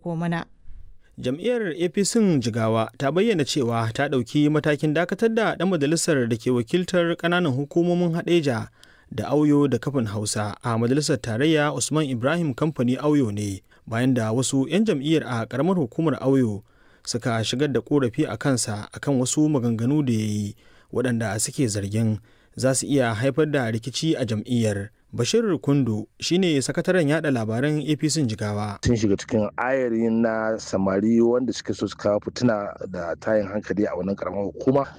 aiko mana. jam'iyyar apc jigawa ta bayyana cewa ta ɗauki matakin dakatar da ɗan majalisar da ke wakiltar ƙananan hukumomin haɗeja da auyo da kafin hausa a majalisar tarayya usman ibrahim kamfani auyo ne bayan da wasu 'yan jam'iyyar a ƙaramar hukumar auyo suka shigar da korafi a kansa akan wasu maganganu da ya yi waɗanda suke zargin za su iya haifar da rikici a jam'iyyar bashir kundu shine sakataren yada labaran apc jigawa sun shiga cikin ayarin na samari wanda suke so su kawo fituna da tayin hankali a wannan karamar hukuma